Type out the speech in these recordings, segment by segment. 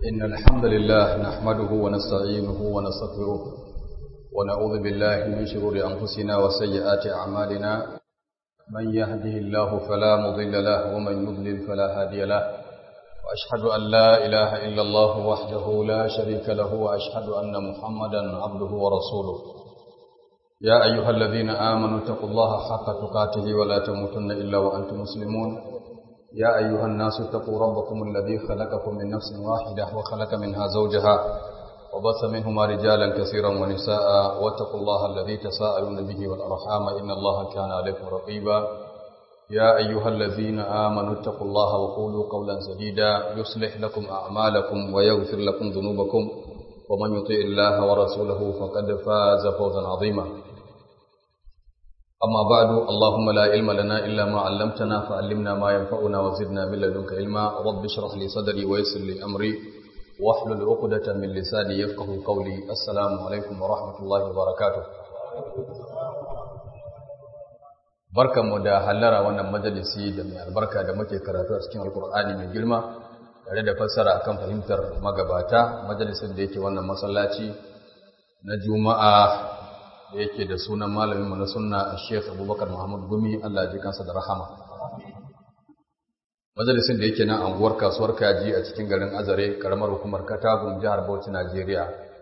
إن الحمد لله نحمده ونستعينه ونستغفره ونعوذ بالله من شرور أنفسنا وسيئات أعمالنا من يهده الله فلا مضل له ومن يضلل فلا هادي له وأشهد أن لا إله إلا الله وحده لا شريك له وأشهد أن محمدا عبده ورسوله يا أيها الذين آمنوا اتقوا الله حق تقاته ولا تموتن إلا وأنتم مسلمون يا أيها الناس اتقوا ربكم الذي خلقكم من نفس واحدة وخلق منها زوجها وبث منهما رجالا كثيرا ونساء واتقوا الله الذي تساءلون به والأرحام إن الله كان عليكم رقيبا يا أيها الذين آمنوا اتقوا الله وقولوا قولا سديدا يصلح لكم أعمالكم ويغفر لكم ذنوبكم ومن يطيع الله ورسوله فقد فاز فوزا عظيما أما بعد اللهم لا علم لنا إلا ما علمتنا فعلمنا ما ينفعنا وزدنا من لدنك علما رب اشرح لي صدري ويسر لي أمري واحلل عقدة من لساني يفقه قولي السلام عليكم ورحمة الله وبركاته barkanmu da hallara wannan majalisi da mai albarka da muke karatu a cikin alkur'ani mai girma tare da fassara akan fahimtar magabata majalisin da yake wannan masallaci na juma'a da yake da sunan malaminmu na sunna Sheikh Abubakar Muhammad Gumi Allah ya ji kansa da rahama majalisin da yake nan anguwar kasuwar kaji a cikin garin Azare karamar hukumar Katagun jihar Bauchi Najeriya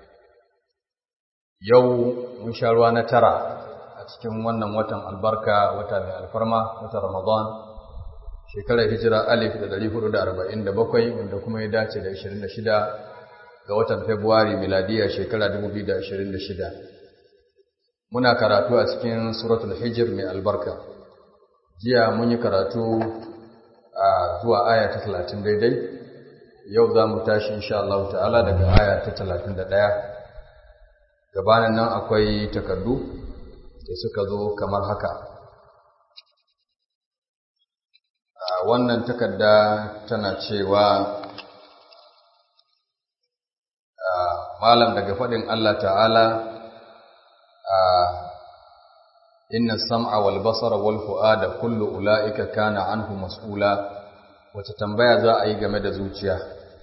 yau mun sha ruwa na tara a cikin wannan watan albarka wata mai alfarma watan Ramadan shekarar hijira alif da dari hudu da arba'in da bakwai wanda kuma ya dace da ashirin da shida ga watan Fabrairu miladiya shekara dubu biyu da ashirin da shida muna karatu a cikin suratul hijir mai albarka jiya mun yi karatu a zuwa aya ta talatin daidai yau za mu tashi insha Allah ta'ala daga aya ta talatin da ɗaya gabanin nan akwai takardu da suka zo kamar haka wannan takarda tana cewa malam daga faɗin Allah ta'ala inna sam'a wal basara wal fu'ada kullu ula'ika kana anhu mas'ula wace tambaya za a yi game da zuciya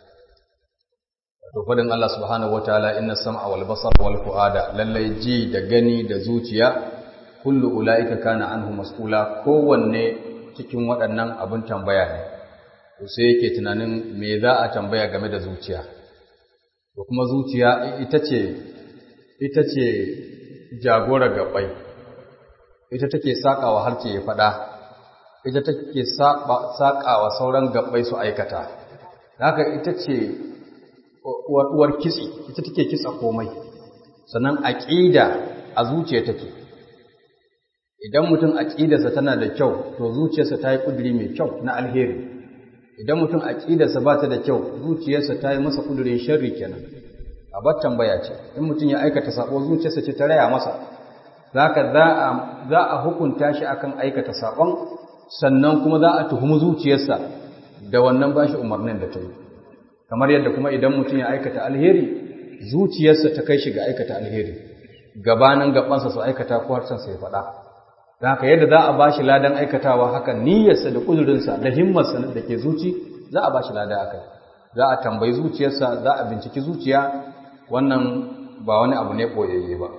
to faɗin Allah subhanahu wataala inna sam'a wal basara wal fu'ada lallai ji da gani da zuciya kullu ula'ika kana anhu mas'ula kowanne cikin waɗannan abin tambaya ne to sai yake tunanin me za a tambaya game da zuciya to kuma zuciya ita ce ita ce jagora gabai ita take sakawa harce ya fada ita take sakawa sauran gabai su aikata haka ita ce uwar kitsi ita take kitsa komai sannan aqida a zuciya take idan mutum aqidarsa tana da kyau to zuciyarsa ta yi kuduri mai kyau na alheri idan mutum aqidarsa ba ta da kyau zuciyarsa ta yi masa kudurin sharri kenan abar tambaya ce in mutum ya aikata sabo zuciyarsa ce ta raya masa zaka za a za a hukunta shi akan aikata sabon sannan kuma za a tuhumi zuciyarsa da wannan bashi umarnin da ta yi kamar yadda kuma idan mutum ya aikata alheri zuciyarsa ta kai shi ga aikata alheri gabanin gabansa su aikata ko harshen sa ya faɗa haka yadda za a bashi ladan aikatawa haka niyyarsa da kudurinsa da himmarsa da ke zuci za a bashi lada akai za a tambayi zuciyarsa za a binciki zuciya wannan ba wani abu ne ɓoyayye ba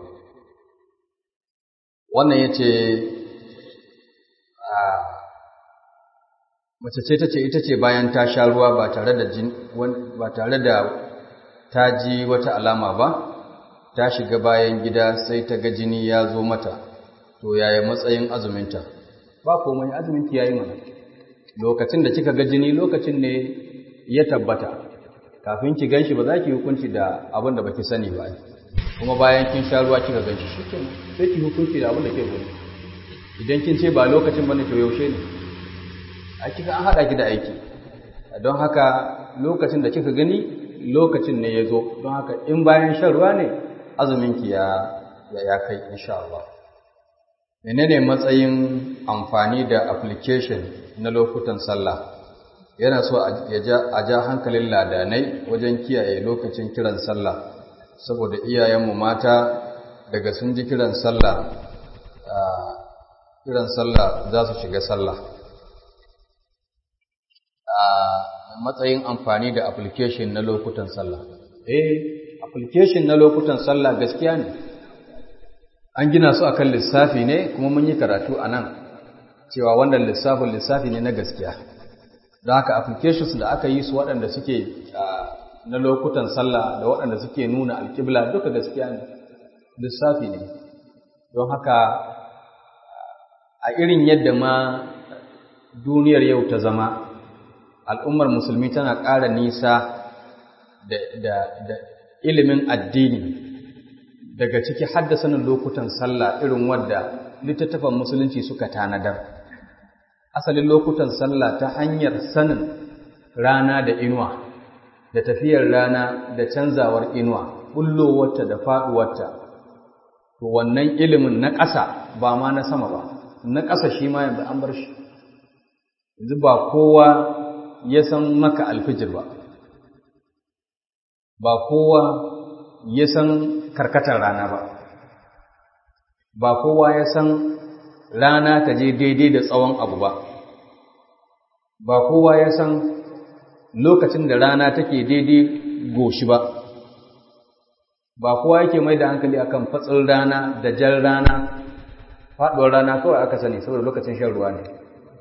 wannan ya ce mace ce ta ce ita ce bayan ta sha ruwa ba tare da ba tare da ta ji wata alama ba ta shiga bayan gida sai ta ga jini ya zo mata to yaya matsayin azuminta ba komai azuminki yayi mana lokacin da kika ga jini lokacin ne ya tabbata kafin ki ganshi ba za ki hukunci da abin da baki sani ba kuma bayan kin sha ruwa kika ganshi shikenan sai ki hukunci da abin da ke gani idan kin ce ba lokacin bane to yaushe ne a kika an hada ki da aiki don haka lokacin da kika gani lokacin ne ya zo don haka in bayan shan ruwa ne azumin ki ya ya kai insha Allah menene matsayin amfani da application na lokutan sallah yana so a ja hankalin ladanai wajen kiyaye lokacin kiran sallah saboda iyayenmu mata daga sun ji kiran sallah kiran sallah za su shiga sallah matsayin amfani da application na lokutan sallah eh application na lokutan sallah gaskiya ne an gina su akan lissafi ne kuma mun yi karatu a nan cewa wannan lissafin lissafi ne na gaskiya don haka applications da aka yi su waɗanda suke na lokutan sallah da waɗanda suke nuna alƙibla duka gaskiya ne lissafi ne don haka a irin yadda ma duniyar yau ta zama al'ummar musulmi tana ƙara nisa da ilimin addini daga ciki haddasanin lokutan sallah irin wadda littattafan musulunci suka tanadar asalin lokutan sallah ta hanyar sanin rana da inuwa da tafiyar rana da canzawar inuwa bullowarta da faɗuwarta to wannan ilimin na ƙasa ba ma na sama ba na ƙasa shi ma yanzu an bar shi yanzu ba kowa ya san maka alfijir ba ba kowa ya san karkatar rana ba ba kowa ya san rana ta je daidai da tsawon abu ba ba kowa ya san lokacin da rana take daidai goshi ba ba kowa yake mai da hankali akan fatsin rana da jan rana faɗuwar rana kawai aka sani saboda lokacin shan ruwa ne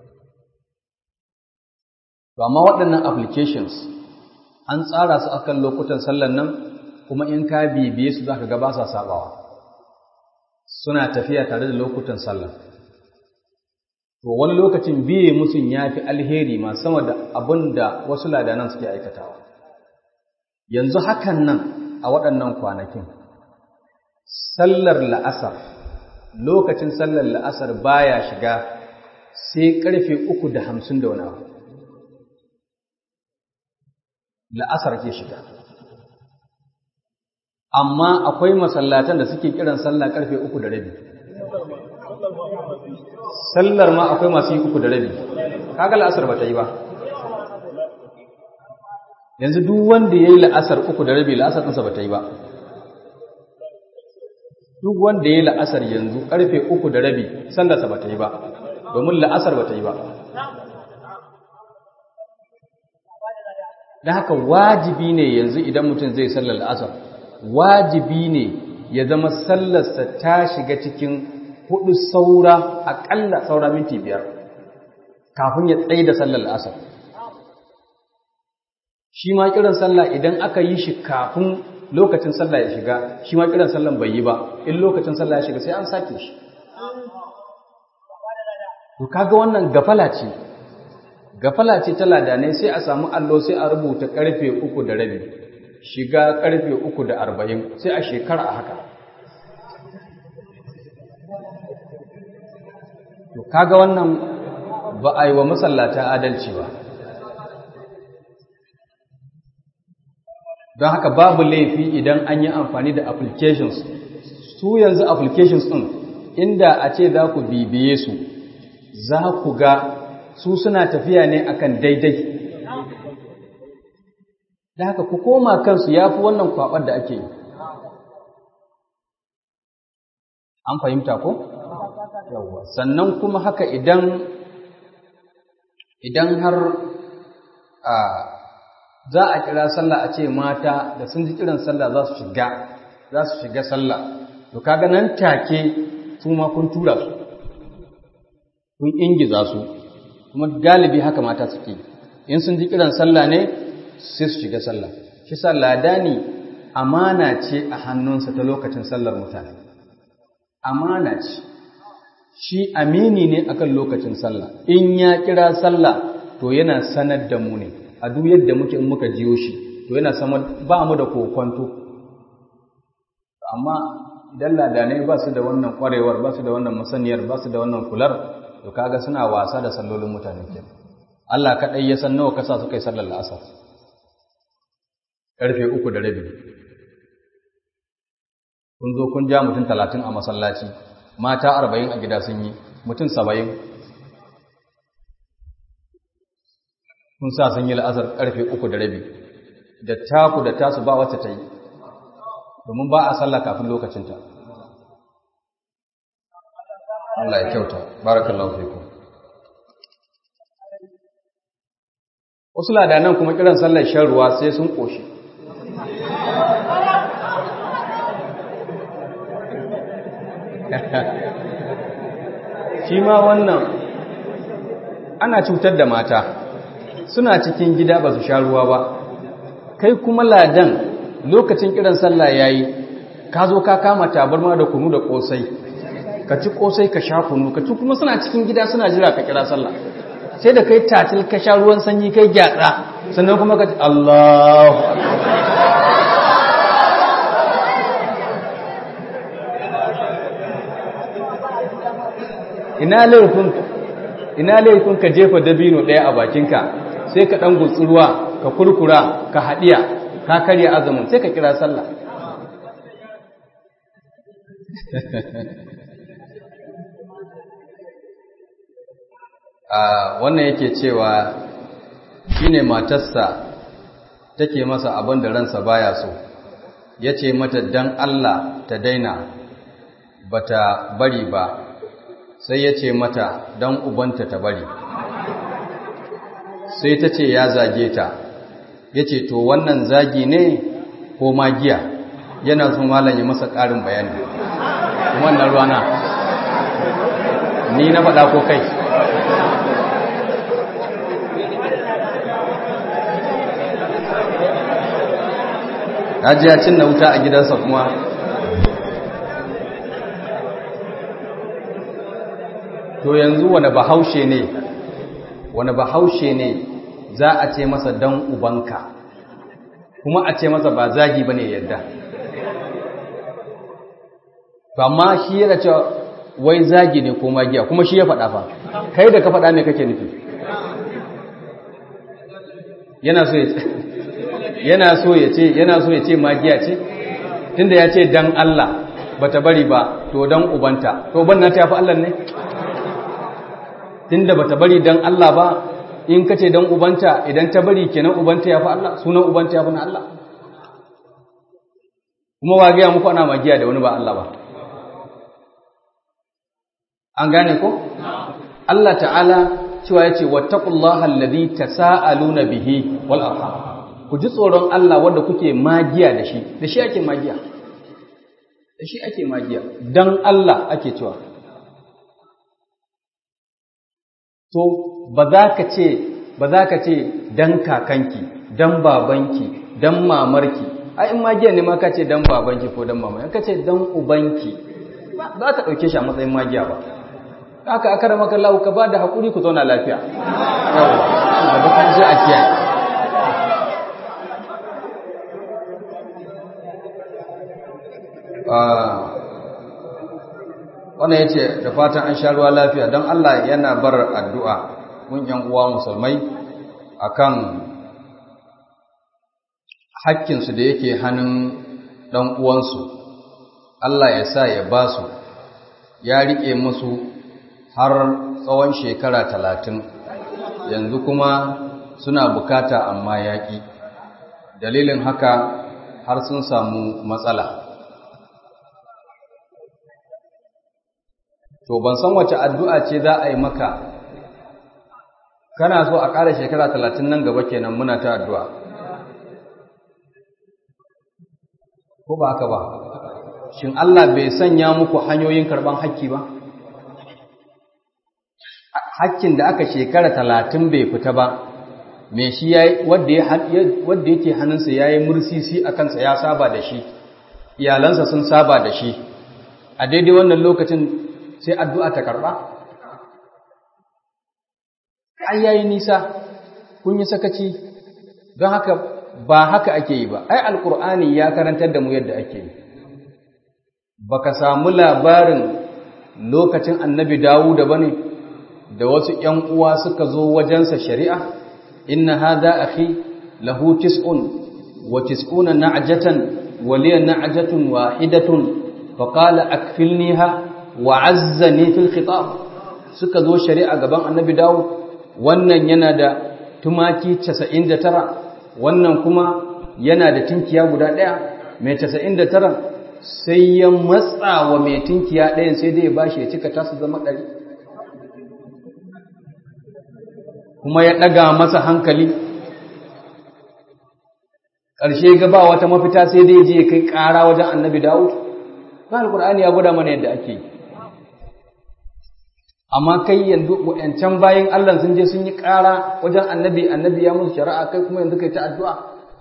to amma waɗannan applications an tsara su akan lokutan sallan nan kuma in ka bibiye su zaka ga ba sa sabawa suna tafiya tare da lokutan sallah to wani lokacin biye musun yafi alheri ma sama da abin da wasu ladanan suke aikatawa yanzu hakan nan a waɗannan kwanakin sallar la'asar lokacin sallar la'asar baya shiga sai ƙarfe uku da hamsin da wani abu la'asar ke shiga amma akwai masallatan da suke kiran sallah ƙarfe uku da rabi sallar ma akwai masu yi uku da rabi kaga la'asar ba ta yi ba yanzu duk wanda ya yi la'asar uku da rabi la'asar ɗinsa ba ta yi ba duk wanda ya yi la'asar yanzu ƙarfe uku da rabi sallarsa ba ta yi ba domin la'asar ba ta yi ba da haka wajibi ne yanzu idan mutum zai sallar la'asar wajibi ne ya zama sallarsa ta shiga cikin hudu saura aƙalla saura minti biyar kafin ya tsaye da sallar la'asar shi ma kiran sallah idan aka yi shi kafin lokacin sallah ya shiga shi ma kiran sallan bai yi ba in lokacin sallah ya shiga sai an sake shi to kaga wannan gafala ce gafala ce ta ladanai sai a samu allo sai a rubuta karfe uku da rabi shiga karfe uku da arba'in sai a shekara a haka to kaga wannan ba a yi wa masallata adalci ba don haka babu laifi idan an yi amfani da applications su yanzu applications ɗin inda a ce za ku bibiye su za ku ga su suna tafiya ne akan daidai da haka ku koma kansu ya fi wannan kwaɓar da ake yi an fahimta ko? yawwa sannan kuma haka idan idan har a za a kira sallah a ce mata da sun ji kiran sallah za su shiga za su shiga sallah to kaga nan take su ma kun tura su kun ingiza su kuma galibi haka mata suke in sun ji kiran sallah ne sai su shiga sallah shi sa ladani amana ce a hannunsa ta lokacin sallar mutane amana ce shi amini ne akan lokacin sallah in ya kira sallah to yana sanar da mu ne a duk yadda muke in muka jiyo shi to yana sama ba mu da kokwanto amma idan ladanai ba su da wannan kwarewar ba su da wannan masaniyar ba su da wannan kular to kaga suna wasa da sallolin mutane ke Allah kaɗai ya san nawa kasa suka yi sallar la'asar ƙarfe uku da rabi kun zo kun ja mutum talatin a masallaci mata arba'in a gida sun yi mutum saba'in kun sa sun yi la'asar ƙarfe uku da rabi da taku da tasu ba wacce ta yi domin ba a sallah kafin lokacinta Allah ya kyauta barakallahu fikum wasu ladanan kuma kiran sallar shan ruwa sai sun ƙoshi shi ma wannan ana cutar da mata suna cikin gida ba su sha ruwa ba kai kuma ladan lokacin kiran sallah yayi ka zo ka kama tabarma da kunu da kosai ka ci kosai ka sha kunu ka ci kuma suna cikin gida suna jira ka kira sallah sai da kai tatil ka sha ruwan sanyi kai gyatsa sannan kuma ka ci Allahu ina laifin ina laifin ka jefa dabino ɗaya a bakinka sai ka ɗan gutsi ruwa ka kurkura ka haɗiya ka karya azumin sai ka kira sallah wannan yake cewa shine matarsa take masa abin da ransa baya so ya ce mata dan Allah ta daina bata bari ba sai ya ce mata dan ubanta ta bari sai ta ce ya zage ta ya ce to wannan zagi ne ko magiya yana sun malam ya masa ƙarin bayani wannan rana ni na faɗa ko kai ya cin na wuta a gidansa kuma to yanzu wani bahaushe ne wani bahaushe ne za a ce masa dan ubanka kuma a ce masa ba zagi bane yadda to amma shi yana cewa wai zagi ne ko magiya kuma shi ya faɗa fa kai da ka faɗa me kake nufi yana so ya yana so ya ce yana so ya ce magiya ce tunda ya ce dan Allah bata bari ba to dan ubanta to uban na ta fi Allah ne tunda bata bari dan Allah ba in kace dan ubanta idan ta bari kenan ubanta ya fi Allah sunan ubanta ya fi na Allah kuma wa ga muku ana magiya da wani ba Allah ba an gane ko Allah ta'ala cewa yace wattaqullaha alladhi tasaaluna bihi wal arham ku ji tsoron Allah wanda kuke magiya da shi da shi ake magiya da shi ake magiya dan Allah ake cewa to ba za ka ce ba za ka ce dan kakanki dan babanki dan mamarki ai in magiya ne ma ka ce dan babanki ko dan mamarki ka ce dan ubanki ba za ka dauke shi a matsayin magiya ba haka aka rama kallahu ka ba da hakuri ku zauna lafiya yawa da kuma sai a kiyaye wannan ya ce da fatan an sha ruwa lafiya don Allah yana bar addu'a mun yan uwa musulmai akan hakkinsu da yake hannun ɗan uwansu Allah ya sa ya ba su ya riƙe musu har tsawon shekara talatin yanzu kuma suna bukata amma yaƙi dalilin haka har sun samu matsala to ban san wace addu'a ce za a yi maka kana so a ƙara shekara talatin nan gaba kenan muna ta addu'a ko ba haka ba shin Allah bai sanya muku hanyoyin karɓan hakki ba hakkin da aka shekara talatin bai fita ba me shi wadda yake hannunsa ya yi mursisi a kansa ya saba da shi iyalansa sun saba da shi a daidai wannan lokacin sai addu'a ta karɓa? Ai, yayi nisa, kun yi sakaci, don haka ba haka ake yi ba, ai, Alƙur'ani ya karantar da mu yadda ake yi. Ba ka samu labarin lokacin annabi Dawuda ba ne, da wasu ‘yan uwa suka zo wajensa shari'a, inna haza akhi lahu tis'un wa tis'una na'jatan waliyan na'jatun wahidatun faqala akfilniha wa azzani fil khitab suka zo shari'a gaban annabi dawo wannan yana da tumaki 99 wannan kuma yana da tinkiya guda daya mai 99 sai ya matsa wa mai tinkiya ɗayan sai dai ya bashi ya cika tasu zama ɗari kuma ya ɗaga masa hankali ƙarshe ga ba wata mafita sai dai je kai ƙara wajen annabi Dawud ba alƙur'ani ya gwada mana yadda ake yi amma kai yanzu wayancan bayan Allah sun je sun yi ƙara wajen annabi annabi ya musu shari'a kai kuma yanzu kai ta addu'a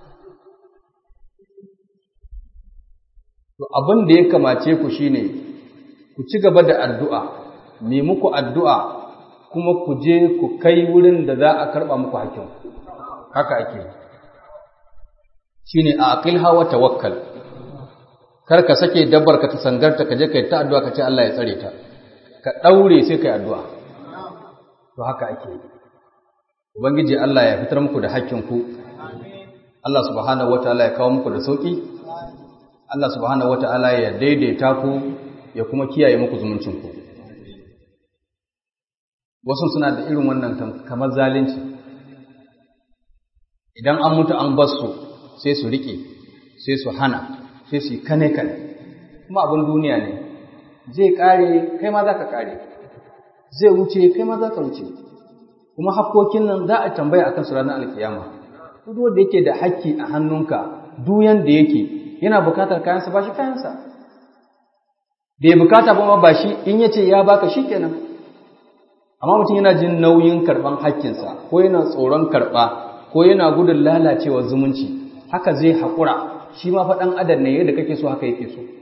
to abin da ya kamace ku shine ku ci gaba da addu'a me muku addu'a kuma ku je ku kai wurin da za a karɓa muku hakkin haka ake shine a aqilha wa tawakkal kar ka sake dabbar ka ta sangarta ka je kai ta addu'a ka ce Allah ya tsare ta ka ɗaure sai ka yi addu'a. To haka ake yi. Ubangiji Allah ya fitar muku da hakkinku, Allah subhanahu wa ta'ala ya kawo muku da sauƙi, Allah subhanahu wa ta'ala ya daidaita ku ya kuma kiyaye muku zumuncinku. Wasu suna da irin wannan kamar zalunci. Idan an mutu an basu sai su riƙe, sai su hana, sai su yi kane-kane, kuma abin duniya ne. zai kare kai ma za ka kare zai wuce kai ma za ka wuce kuma hakkokin nan za a tambaya akan su ranar alkiyama duk wanda yake da hakki a hannunka duk yanda yake yana bukatar kayansa ba shi kayansa bai bukata ba ma ba shi in ya ce ya baka shi kenan amma mutum yana jin nauyin karɓan hakkinsa ko yana tsoron karɓa ko yana gudun lalacewar zumunci haka zai haƙura shi ma faɗan adam ne yadda kake so haka yake so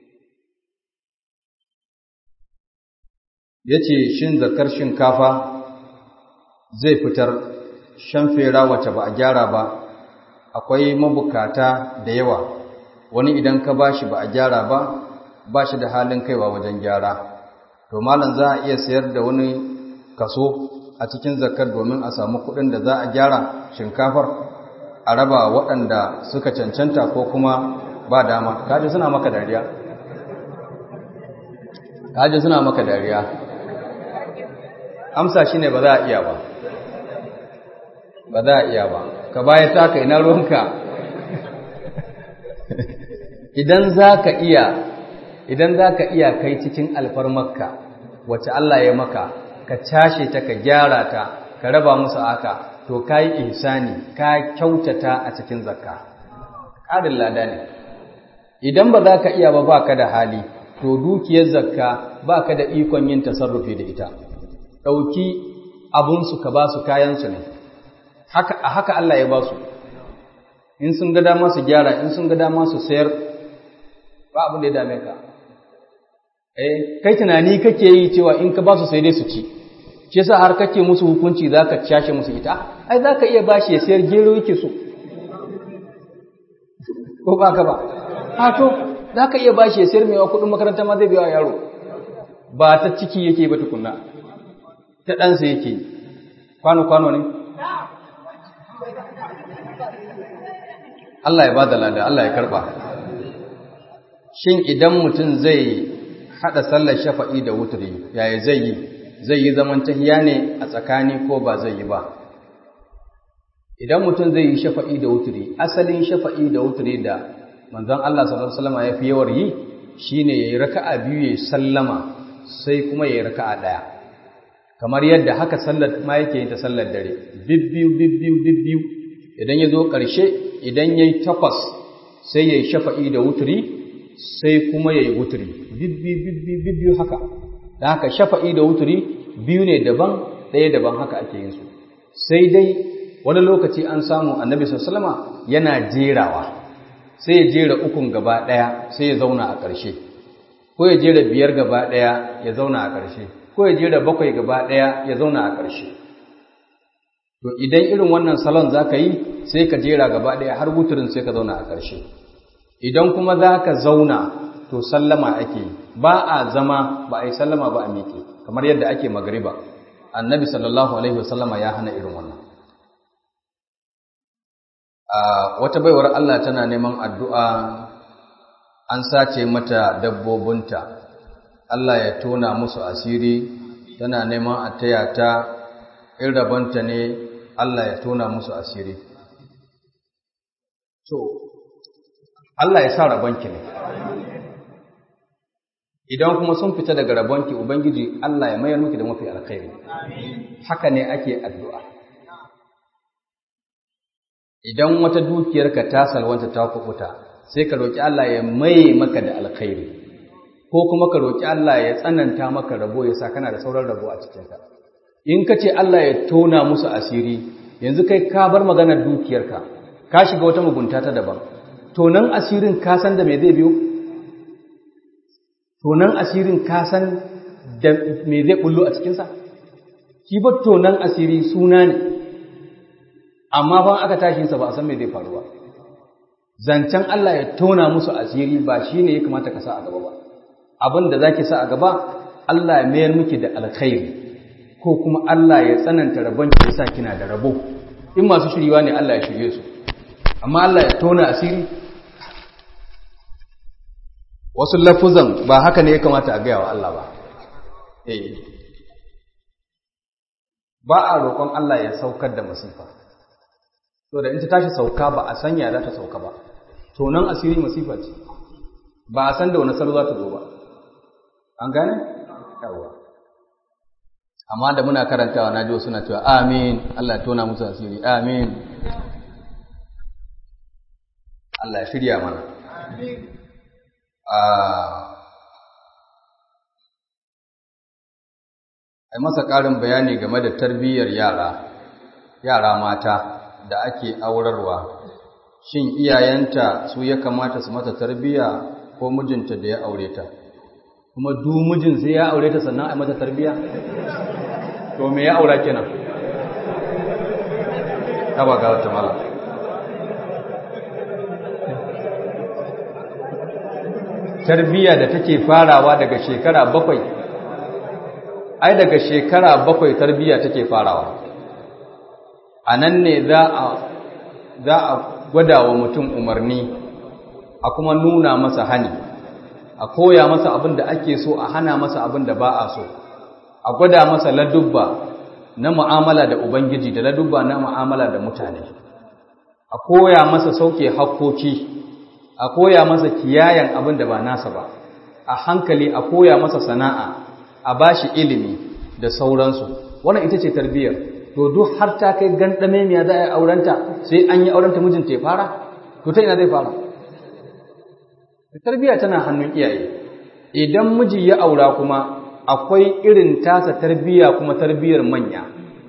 ya ce shin zakar shinkafa zai fitar shan fera wacce ba a gyara ba akwai mabukata da yawa wani idan ka bashi ba a gyara ba ba shi da halin kaiwa wajen gyara to malam za a iya sayar da wani kaso a cikin zakar domin a samu kuɗin da za a gyara shinkafar a raba waɗanda suka cancanta ko kuma ba dama kaji suna maka dariya kaji suna maka dariya amsa shine ba za a iya ba ba za a iya ba ka baya taka ina ruwanka idan za ka iya idan za ka iya kai cikin alfarmarka wacce Allah ya maka ka cashe ta ka gyara ta ka raba musu aka to ka yi ihsani ka kyautata a cikin zakka ƙarin lada ne idan ba za ka iya ba ba ka da hali to dukiyar zakka ba ka da ikon yin tasarrufi da ita ɗauki abunsu ka ba su kayansu ne a haka Allah ya ba su in sun ga dama su gyara in sun ga dama su sayar ba abin da ya dame ka eh kai tunani kake yi cewa in ka ba su sai dai su ci shi yasa har kake musu hukunci zaka cashe musu ita ai zaka iya bashi ya sayar gero yake so ko ba ka ba ha to zaka iya bashi ya sayar mewa kudin makaranta ma zai biya yaro ba ta ciki yake ba tukunna ta ɗansa yake kwano kwano ne Allah ya bada lada Allah ya karba shin idan mutum zai hada sallar shafa'i da wutri yaya zai yi zai yi zaman tahiya ne a tsakani ko ba zai yi ba idan mutum zai yi shafa'i da wutri asalin shafa'i da wutri da manzon Allah sallallahu alaihi wasallam ya fi yawar yi shine yayi raka'a biyu yayi sallama sai kuma yayi raka'a daya kamar yadda haka sallar ma yake yin ta sallar dare bibbiyu bibbiyu bibbiyu idan ya zo ƙarshe idan ya yi takwas sai ya yi shafa'i da wuturi sai kuma ya yi wuturi bibbiyu haka da haka shafa'i da wuturi biyu ne daban ɗaya daban haka ake yin su sai dai wani lokaci an samu annabi sallama yana jerawa sai ya jera ukun gaba ɗaya sai ya zauna a ƙarshe ko ya jera biyar gaba ɗaya ya zauna a ƙarshe ko ya jera bakwai gaba ɗaya ya zauna a ƙarshe to idan irin wannan salon za ka yi sai ka jera gaba ɗaya har wuturin sai ka zauna a ƙarshe idan kuma za ka zauna to sallama ake yi ba a zama ba a yi sallama ba a miƙe kamar yadda ake magariba annabi sallallahu alaihi wasallama ya hana irin wannan wata baiwar Allah tana neman addu'a an sace mata dabbobinta Allah ya tona musu asiri tana neman a taya ta in rabonta ne Allah ya tona musu asiri. So, Allah ya sa rabonki ne. Idan kuma sun fita daga rabonki, Ubangiji Allah ya mayar miki da mafi alkhairi. Haka ne ake addu'a. idan wata dukiyarka ta salwanta ta kubuta sai ka roki Allah ya mai maka da alkhairi ko kuma ka roki Allah ya tsananta maka rabo ya sa kana da sauran rabo a cikinka in ka ce Allah ya tona musu asiri yanzu kai ka bar maganar dukiyarka ka shiga wata mugunta ta daban tonan asirin ka san da me zai biyo tonan asirin ka san da me zai bullo a cikinsa shi ba tonan asiri suna ne amma ban aka tashi sa ba a san me zai faru ba zancen Allah ya tona musu asiri ba shi ne ya kamata ka sa a gaba ba abin da zaki sa a gaba Allah ya mayar miki da alkhairi ko kuma Allah ya tsananta rabon ki sa kina da rabo in masu shiriwa ne Allah ya shirye su amma Allah ya tona asiri wasu lafuzan ba haka ne ya kamata a gaya wa Allah ba eh ba a roƙon Allah ya saukar da masifa to da in ta tashi sauka ba a sanya za ta sauka ba to nan asiri masifa ce ba a san da wani salo za ta zo ba an gane yawa amma da muna karantawa na ji suna cewa amin Allah ya tona musu asiri amin Allah ya shirya mana a masa ƙarin bayani game da tarbiyyar yara yara mata da ake aurarwa shin iyayenta su ya kamata su mata tarbiyya ko mijinta da ya aure ta kuma du mijin sai ya aure ta sannan a mata tarbiyya to me ya aura kenan ta ba ga wata mala tarbiyya da take farawa daga shekara bakwai ai daga shekara bakwai tarbiyya take farawa a nan ne za a gwada wa mutum umarni a kuma nuna masa hani a koya masa abin da ake so a hana masa abin da ba a so a gwada masa ladubba na mu'amala da ubangiji da ladubba na mu'amala da mutane a koya masa sauke hakkoki a koya masa kiyayen abin da ba nasa ba a hankali a koya masa sana'a a bashi ilimi da sauransu wannan ita ce tarbiyyar to duk har ta kai gandame miya za a yi aurenta sai an yi aurenta mijinta ya fara to ta ina zai fara tarbiyya tana hannun iyaye idan miji ya aura kuma akwai irin tasa tarbiyya kuma tarbiyyar manya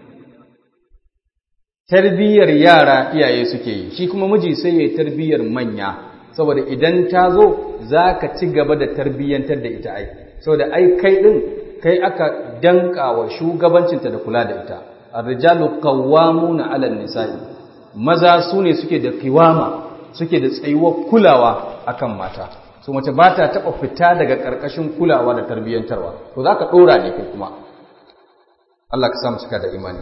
tarbiyyar yara iyaye suke yi shi kuma miji sai ya yi tarbiyyar manya saboda idan ta zo za ka ci gaba da tarbiyyantar da ita ai saboda ai kai ɗin kai aka danka wa shugabancinta da kula da ita arrijalu qawwamuna 'ala an-nisa'i maza su ne suke da qiwama suke da tsayuwar kulawa akan mata so mace ba ta taba fita daga karkashin kulawa da tarbiyyantarwa to zaka dora ne kai kuma Allah ka samu cika da imani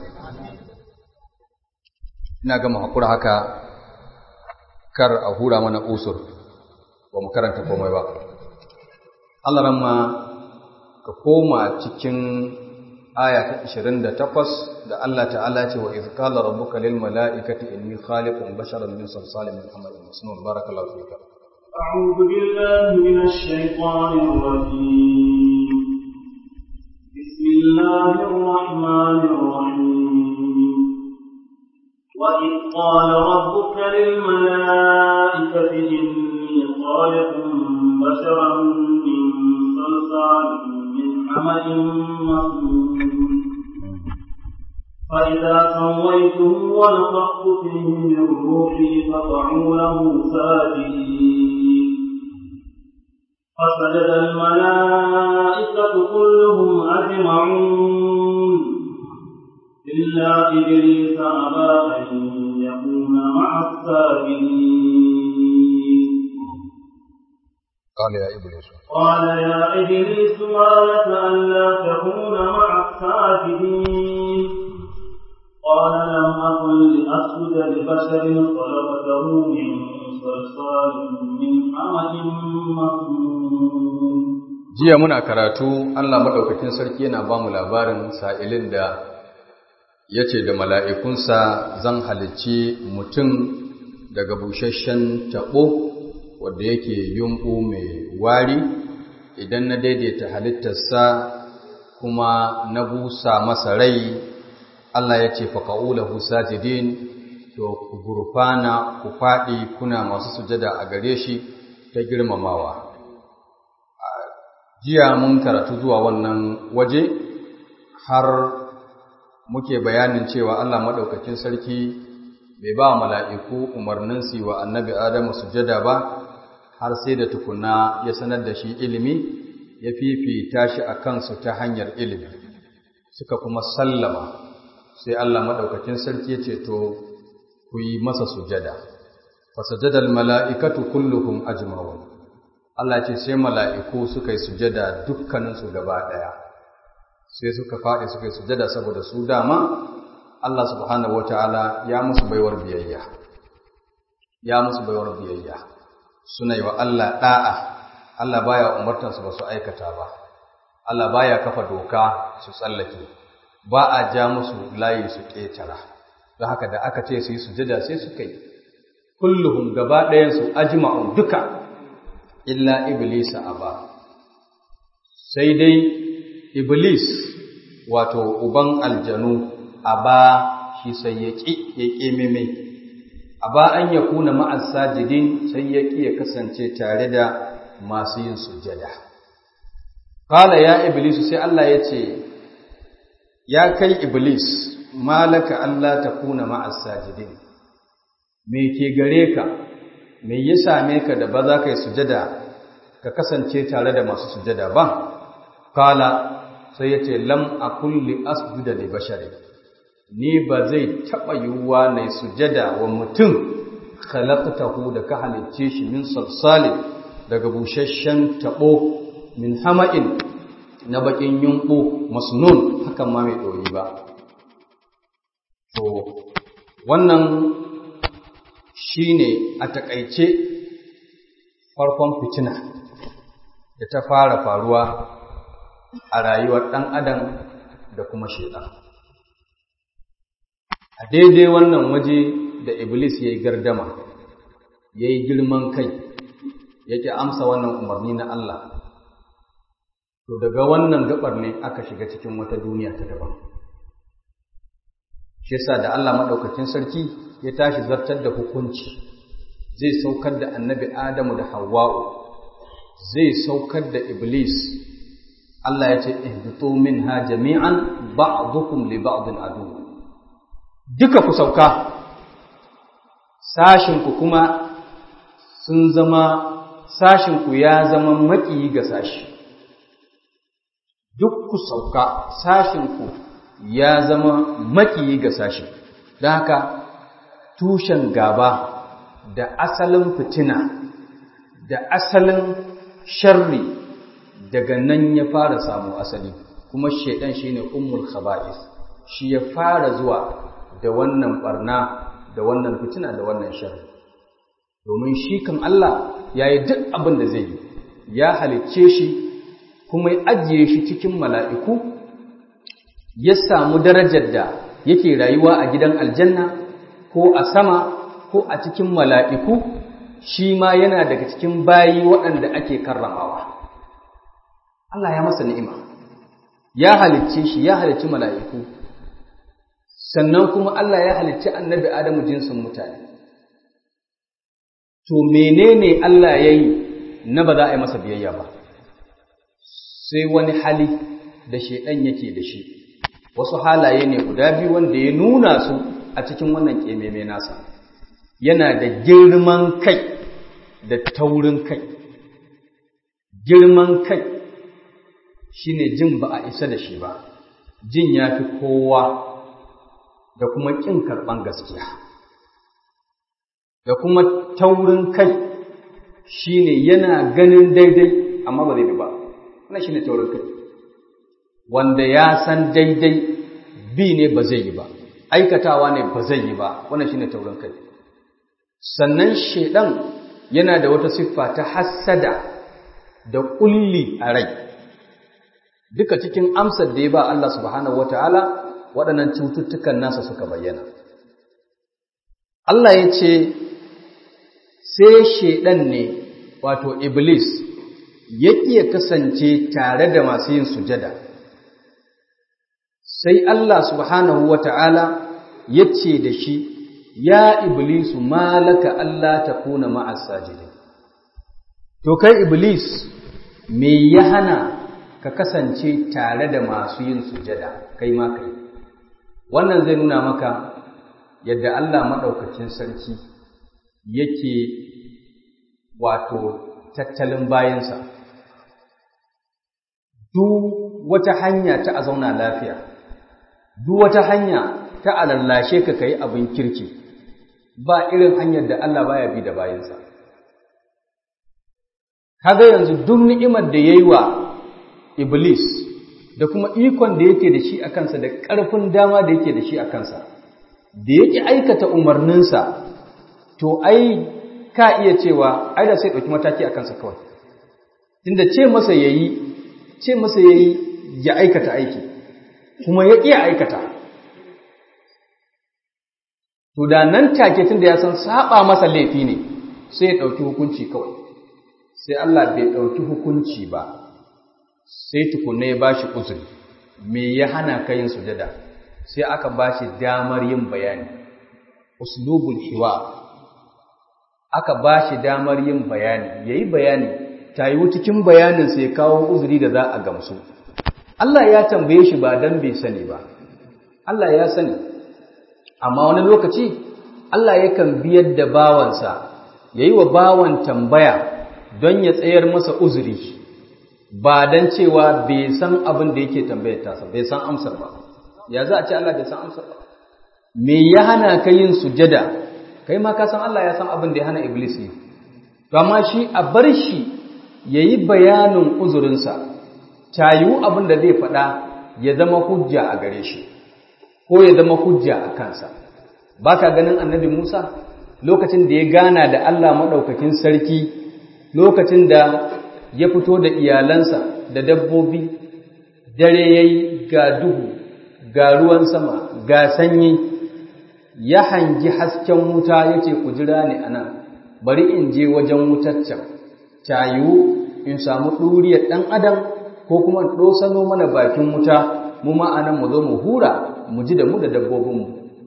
ina ga mu hakura haka kar a hura mana usur ba mu karanta komai ba Allah ramma ka koma cikin aya ta 28 da Allah ta'ala ce wa iz qala rabbuka lil mala'ikati inni khaliqun basharan min salsalin min hamadin masnun barakallahu fika أعوذ بالله من الشيطان الرجيم بسم الله الرحمن الرحيم وإذ قال ربك للملائكة إني خالق بشرا من صلصال من حمأ مسنون فإذا سويته ونفخت فيه من روحي فقعوا له ساجدين فسجد الملائكة كلهم أجمعون إلا إبليس أبى أن يكون مع الساجدين قال يا إبليس قال يا إبليس ما لك ألا تكون مع الساجدين قال لم أكن لأسجد لبشر خلقته من صلصال من حمأ مسنون jiya muna karatu Allah madaukakin sarki yana ba mu labarin sa'ilin da ya ce da mala'ikunsa zan halicci mutum daga busasshen taɓo wadda yake yumɓu mai wari idan na daidaita halittarsa kuma na busa masa rai Allah ya ce faƙa'ulahu sajidin to to ku gurfana ku faɗi kuna masu sujada a gare shi ta girmamawa jiya mun karatu zuwa wannan waje har muke bayanin cewa Allah maɗaukakin sarki bai ba mala'iku umarnin su wa annabi Adamu sujada ba har sai da tukuna ya sanar da shi ilimi ya fifita shi a kansu ta hanyar ilimi suka kuma sallama sai Allah maɗaukakin sarki ya ce to ku yi masa sujada fasajadal mala'ikatu kulluhum ajma'un Allah ce sai mala'iku suka yi sujada dukkaninsu gaba ɗaya sai suka faɗi suka yi sujada saboda su dama Allah subhanahu wata'ala ya musu baiwar biyayya ya musu baiwar biyayya suna yi wa Allah ɗa'a Allah baya umartansu ba su aikata ba Allah baya kafa doka su tsallake ba a ja musu layi su ƙetara don haka da aka ce su yi sujada sai suka yi kulluhum gaba ɗayansu ajma'un duka illa iblisa aba sai dai iblis wato uban aljanu aba shi sai ya ƙi ya ƙi meme aba an ya kuna ma'as sajidin sai ya ƙi ya kasance tare da masu yin sujada qala ya iblis sai Allah ya ce ya kai iblis malaka Allah ta kuna ma'as sajidin me ke gare ka me ya same ka da ba za ka yi sujada ka kasance tare da masu sujada ba kala sai ya ce lam a kulli asjuda li bashari ni ba zai taɓa yiwuwa na sujada wa mutum khalaqtahu da ka halicce shi min salsalin daga busasshen taɓo min hama'in na bakin yunƙu masnun hakan ma mai ɗoyi ba to wannan shine a takaice farkon fitina da ta fara faruwa a rayuwar ɗan adam da kuma shaitan a daidai wannan waje da iblis ya yi gardama ya yi girman kai yake amsa wannan umarni na Allah to daga wannan gabar ne aka shiga cikin wata duniya ta daban shi yasa da Allah madaukakin sarki ya tashi zartar da hukunci zai saukar da annabi Adamu da Hawwa'u zai saukar da Iblis Allah ya ce ihbitu minha jami'an ba'dukum li ba'din adu duka ku sauka sashin ku kuma sun zama sashin ku ya zama maki ga sashi duk ku sauka sashin ku ya zama maki ga sashi don haka tushen gaba da asalin fitina da asalin sharri daga nan ya fara samu asali kuma shaidan shine ummul khaba'is shi ya fara zuwa da wannan barna da wannan fitina da wannan sharri domin shi kan Allah yayi duk abin da zai yi ya halicce shi kuma ya ajiye shi cikin mala'iku ya samu darajar da yake rayuwa a gidan aljanna ko a sama ko a cikin mala'iku shi ma yana daga cikin bayi waɗanda ake karramawa. Allah ya masa ni'ima, ya halicce shi, ya halicci mala'iku, sannan kuma Allah ya halicci annabi Adamu jinsin mutane. To, menene Allah ya yi na ba za a yi masa biyayya ba, sai wani hali da shaiɗan yake da shi, wasu halaye ne guda biyu wanda ya nuna su a cikin wannan ƙememe nasa. yana da girman kai da taurin kai girman kai shine jin ba a isa da shi ba jin ya fi kowa da kuma ƙin karɓan gaskiya da kuma taurin kai shine yana ganin daidai amma ba zai bi ba wannan shine taurin kai wanda ya san daidai bi ne ba zai yi ba aikatawa ne ba zai yi ba wannan shine taurin kai sannan shedan yana da wata siffa ta hassada da kulli a rai duka cikin amsar da ya ba Allah subhanahu wataala waɗannan cututtukan nasa suka bayyana Allah ya ce sai shedan ne wato iblis ya iya kasance tare da masu yin sujada sai Allah subhanahu wataala ya ce da shi ya iblisu malaka Allah ta kuna ma'as sajidin to kai iblis me ya hana ka kasance tare da masu yin sujada kai ma kai wannan zai nuna maka yadda Allah maɗaukacin sarki yake wato tattalin bayansa duk wata hanya ta a zauna lafiya duk wata hanya ta a lallashe ka kai abin kirki ba irin hanyar da Allah baya bi da bayansa kaga yanzu duk ni'imar da yayi wa iblis da kuma ikon da yake da shi a kansa da ƙarfin dama da yake da shi a kansa da yake aikata umarninsa to ai ka iya cewa ai da sai ɗauki mataki a kansa kawai tunda ce masa yayi ce masa yayi ya aikata aiki kuma ya iya aikata to da nan take tunda ya san saba masa laifi ne sai ya ɗauki hukunci kawai sai Allah bai ɗauki hukunci ba sai tukunna ya bashi uzuri me ya hana ka yin sujada sai aka bashi damar yin bayani uslubul hiwa aka bashi damar yin bayani yayi bayani tayi cikin bayanin sai kawo uzuri da za a gamsu Allah ya tambaye shi ba dan bai sani ba Allah ya sani amma wani lokaci Allah yakan biyar da bawansa yayi wa bawan tambaya don ya tsayar masa uzuri ba don cewa bai san abin da yake tambayar tasa bai san amsar ba ya za a ce Allah bai san amsar ba me ya hana ka yin sujada kai ma ka san Allah ya san abin da ya hana iblis yi to amma shi a bar shi yayi bayanin uzurinsa tayu abin da zai faɗa ya zama hujja a gare shi ko ya zama hujja a kansa baka ganin annabi Musa lokacin da ya gana da Allah madaukakin sarki lokacin da ya fito da iyalansa da dabbobi dare ya yi ga duhu ga ruwan sama ga sanyi ya hangi hasken wuta ya ce ku jira ni a nan bari in je wajen wutaccen cayu in samu ɗuriyar ɗan adam ko kuma ɗosano mana bakin wuta mu ma'anan mu zo mu hura mu ji da mu da dabbobinmu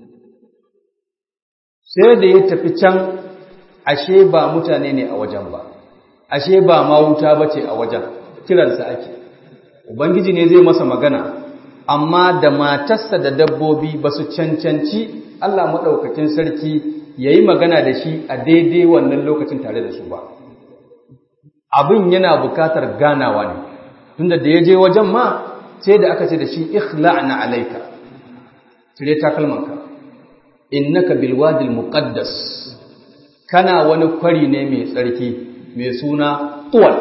sai da ya tafi can ashe ba mutane ne a wajen ba ashe ba ma wuta bace a wajen kiransa ake ubangiji ne zai masa magana amma da matarsa da dabbobi ba su cancanci Allah maɗaukakin sarki ya yi magana da shi a daidai wannan lokacin tare da su ba abin yana bukatar ganawa ne tunda da ya je wajen ma sai da aka ce da shi ikhla'na alaika cire takalmanka innaka bilwadil muqaddas kana wani kwari ne mai tsarki mai suna tuwal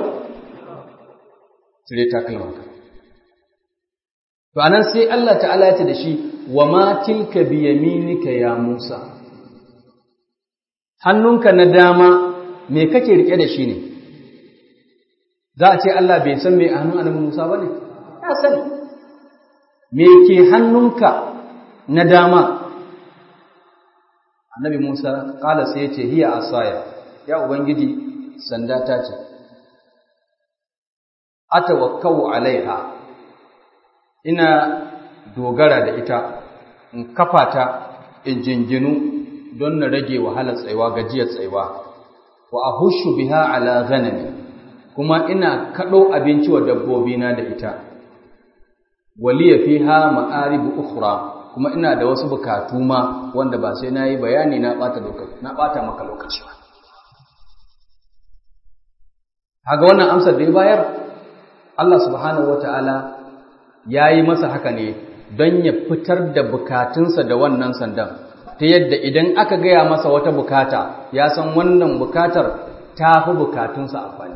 cire takalmanka to anan sai Allah ta'ala ya ce da shi wa ma tilka bi yaminika ya Musa hannunka na dama me kake rike da shi ne za a ce Allah bai san me a hannun annabi Musa bane ya sani me ke hannunka na dama annabi Musa kala sai ya ce hiya asaya ya ubangiji sanda ta ce atawakkau alaiha ina dogara da ita in kafa ta in jinginu don na rage wahalar tsaiwa gajiyar tsaiwa wa ahushu biha ala ghanami kuma ina kado abinci wa dabbobina da ita waliya fiha ma'aribu ukhra kuma ina da wasu bukatu ma wanda ba sai nayi bayani na bata lokaci na bata maka lokaci ba haga wannan amsar da ya bayar Allah subhanahu wataala yayi masa haka ne don ya fitar da bukatunsa da wannan sandan ta yadda idan aka gaya masa wata bukata ya san wannan bukatar ta fi bukatunsa amfani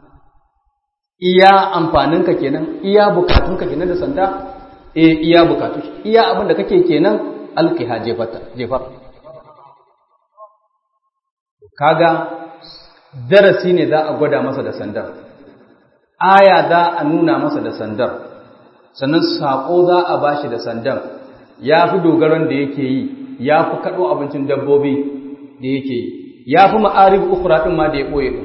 iya amfaninka kenan iya bukatunka kenan da sanda e iya bukatu iya abin da kake kenan alkiha jefar kaga darasi ne za a gwada masa da sandar aya za a nuna masa da sandar sannan saƙo za a ba shi da sandan ya fi dogaron da yake yi ya fi kaɗo abincin dabbobi da yake yi ya fi ma'arif ukura ɗin ma da ya ɓoye ɗin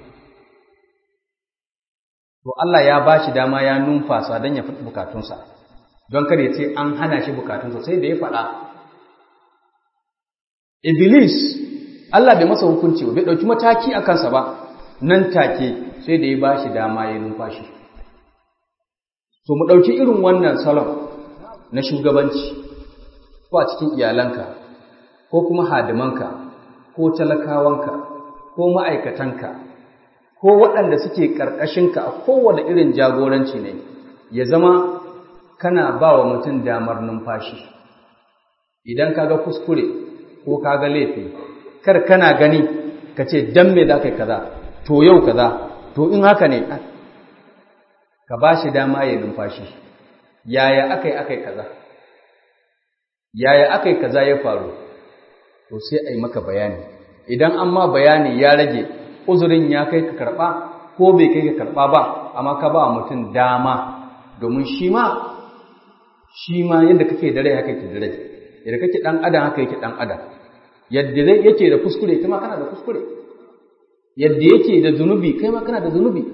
to Allah ya ba shi dama ya numfasa don ya fi bukatunsa don kar ya ce an hana shi bukatunsa sai da ya faɗa iblis Allah bai masa hukunci ba bai ɗauki mataki a kansa ba nan take sai da ya ba shi dama ya numfashi so mu ɗauki irin wannan salon na shugabanci ko a cikin iyalanka ko kuma hadimanka ko talakawanka ko ma'aikatanka ko waɗanda suke ƙarƙashinka a kowane irin jagoranci ne ya zama kana ba wa mutum damar numfashi idan ka ga kuskure ko ka ga laifi kar kana gani ka ce dan me za ka yi kaza to yau kaza to in haka ne ka ba shi dama ya numfashi yaya aka yi aka yi kaza yaya aka yi kaza ya faru to sai a yi maka bayani idan an ma bayani ya rage uzurin ya kai ka karɓa ko bai kai ka karɓa ba amma ka ba mutum dama domin shi ma shi ma yadda kake da rai haka yake da rai yadda kake ɗan adam haka yake ɗan adam yadda yake da kuskure kai ma kana da kuskure yadda yake da zunubi kai ma kana da zunubi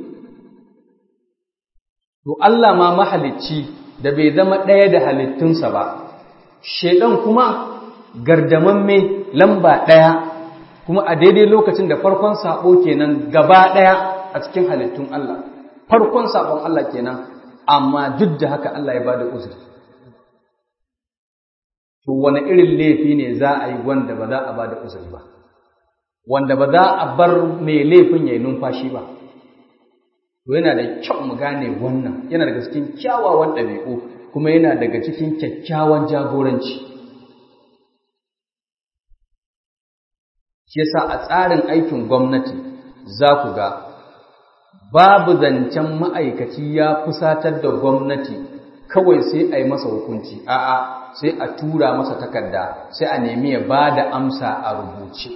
to Allah ma mahalicci da bai zama ɗaya da halittunsa ba shedan kuma gardamamme lamba ɗaya kuma a daidai lokacin da farkon sabo kenan gaba ɗaya a cikin halittun Allah farkon sabon Allah kenan amma duk da haka Allah ya bada uzuri to wani irin laifi ne za a yi wanda ba za a bada uzuri ba wanda ba za a bar mai laifin ya yi numfashi ba to yana da kyau mu gane wannan yana daga cikin kyawawan ɗabi'u kuma yana daga cikin kyakkyawan jagoranci shi yasa a tsarin aikin gwamnati za ku ga babu zancen ma'aikaci ya fusatar da gwamnati kawai sai a yi masa hukunci a'a sai a tura masa takarda sai a nemi ya ba da amsa a rubuce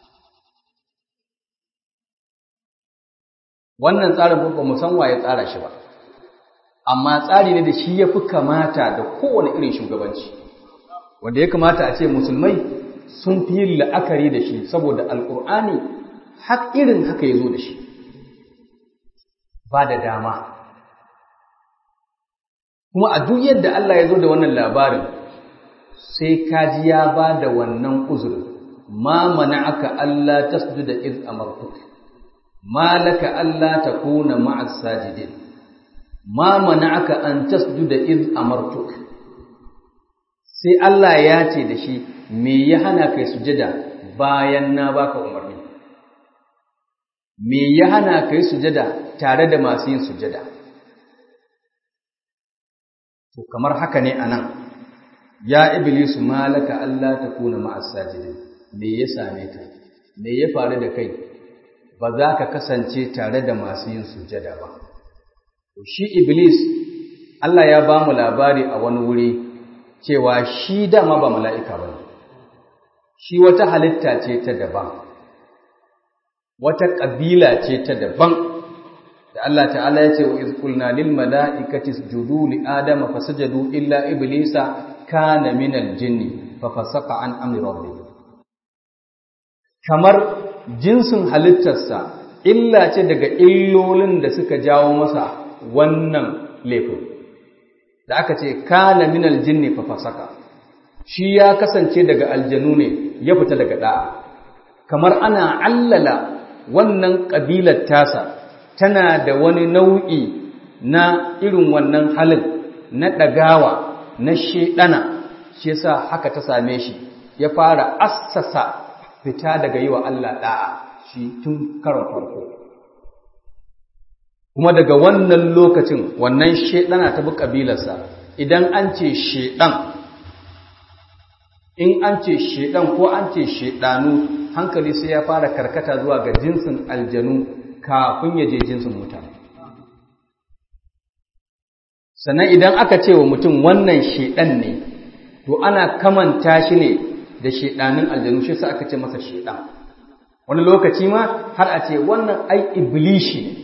wannan tsarin ba mu san waye tsara shi ba amma tsari ne da shi ya fi kamata da kowane irin shugabanci wanda ya kamata a ce musulmai sun fi yin la'akari da shi saboda alƙur'ani har irin haka ya zo da shi ba da dama kuma a duk yadda Allah ya zo da wannan labarin sai kaji ya ba da wannan uzurin ma mana'aka Allah tasjuda iz amartuk ma laka Allah takuna ma'as sajidin ma mana'aka an tasjuda iz amartuk sai Allah ya ce da shi me ya hana kai sujada bayan na baka umarni me ya hana kai sujada tare da masu yin sujada to kamar haka ne anan ya iblisu malaka Allah takuna ma'as sajidin me ya same ka me ya faru da kai ba za ka kasance tare da masu yin sujada ba to shi iblis Allah ya ba mu labari a wani wuri cewa shi dama ba mala'ika ba shi wata halitta ce ta daban wata ƙabila ce ta daban da Allah ta'ala ya ce wa izkulna lil mala'ikati sujudu li adama fasajadu illa iblisa kana minal jinni fa fasaka an amri rabbih kamar jinsin halittarsa illa ce daga illolin da suka jawo masa wannan laifin da aka ce kana minal jinni fa fasaka shi ya kasance daga aljanu ne ya fita daga da'a kamar ana allala wannan kabilar tasa tana da wani nau'i na irin wannan halin na ɗagawa na shedana shi yasa haka ta same shi ya fara assasa fita daga yi wa Allah da'a shi tun karon farko kuma daga wannan lokacin wannan shedana ta bi kabilarsa idan an ce shedan in an ce shedan ko an ce shedanu hankali sai ya fara karkata zuwa ga jinsin aljanu kafin ya je jinsin mutane sannan idan aka ce wa mutum wannan shedan ne to ana kamanta shi ne da shedanin aljanu shi sai aka ce masa shedan wani lokaci ma har a ce wannan ai iblishi ne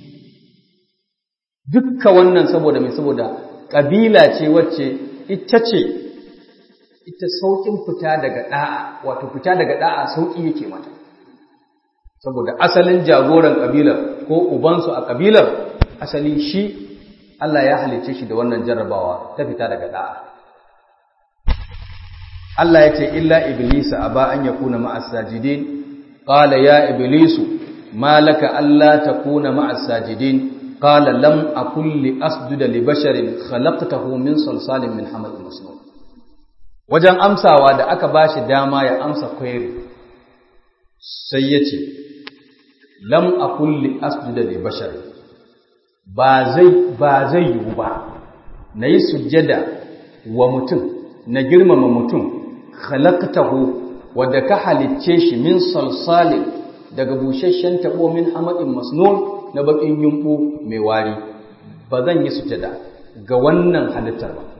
dukka wannan saboda mai saboda ƙabila ce wacce ita ce ita sauƙin fita daga ɗa'a wato fita daga ɗa'a sauƙi yake mata saboda asalin jagoran ƙabilar ko ubansu a ƙabilar asali shi Allah ya halicce shi da wannan jarrabawa ta fita daga ɗa'a Allah ya ce illa iblisa aba an yakuna ma'as sajidin qala ya iblisu ma laka alla takuna ma'as sajidin qala lam akul li asjuda li basharin khalaqtahu min salsalin min hamadin masnun wajen amsawa da aka bashi dama ya amsa query sai ya ce lam akul li asjuda li basharin ba zai ba zai yiwu ba nayi sujjada wa mutum na girmama mutum khalaqtahu wadda ka halicce shi min salsalin daga busasshen tabo min hamadin masnun na bakin yumbu mai wari ba zan yi sujada ga wannan halittar ba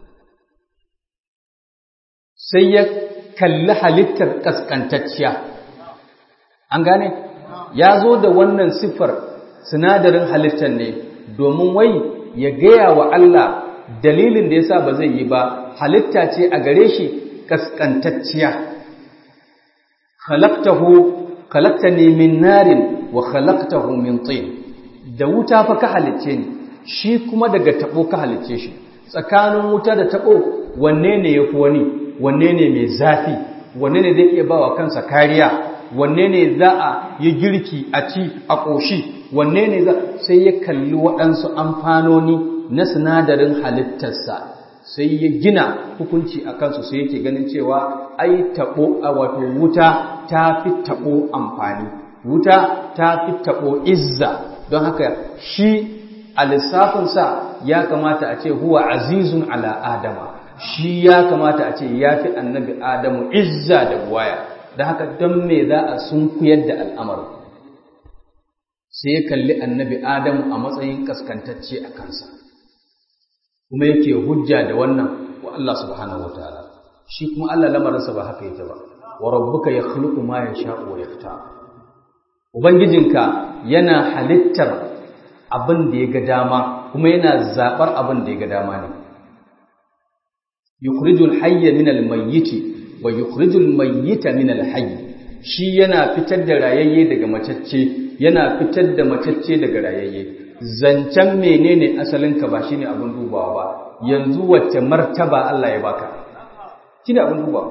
sai ya kalli halittar kaskantacciya an gane ya zo da wannan siffar sinadarin halittar ne domin wai ya gaya wa Allah dalilin da yasa ba zai yi ba halitta ce a gare shi kaskantacciya khalaqtahu khalaqtani min narin wa khalaqtahu min tin da wuta fa ka halicce ni shi kuma daga tabo ka halicce shi tsakanin wuta da tabo wanne ne yafi wani wanne ne mai zafi wanne ne zai iya bawa kansa kariya wanne ne za a yi girki a ci a ƙoshi wanne ne za sai ya kalli waɗansu amfanoni na sinadarin halittarsa sai ya gina hukunci a kansu sai yake ganin cewa ai taɓo a wato wuta ta fi taɓo amfani wuta ta fi taɓo izza don haka shi a lissafinsa ya kamata a ce huwa azizun ala adama shi ya kamata a ce ya fi annabi adamu izza da buwaya don haka don me za a sunkuyar da al'amarin sai ya kalli annabi adamu a matsayin kaskantacce a kansa kuma yake hujja da wannan wa Allah subhanahu wa ta'ala shi kuma Allah lamarinsa ba haka yake ba wa rabbuka yakhluqu ma yasha'u wa yaktar ubangijinka yana halittar abin da ya ga dama kuma yana zabar abin da ya ga dama ne yukhrijul hayya min al-mayyit wa yukhrijul mayyita min al-hayy shi yana fitar da rayayye daga macacce yana fitar da macacce daga rayayye zancen menene asalinka ba shine abin dubawa ba yanzu wacce martaba Allah ya baka shine abin dubawa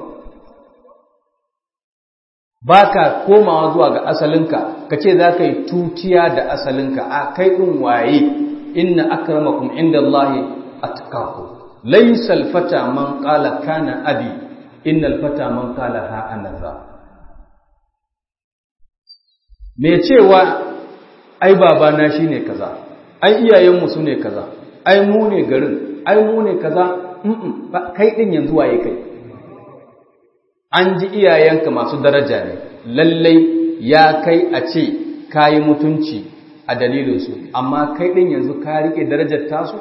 baka komawa zuwa ga asalinka kace za ka yi tutiya da asalinka a kai din waye inna akramakum indallahi atqakum laysa alfata man qala kana abi innal fata man qala ha ana za me cewa ai babana shine kaza ai iyayenmu su ne kaza ai mu ne garin ai mu ne kaza mm kai din yanzu waye kai an ji iyayenka masu daraja ne lallai ya kai a ce kayi mutunci a dalilinsu amma kai din yanzu ka rike darajar tasu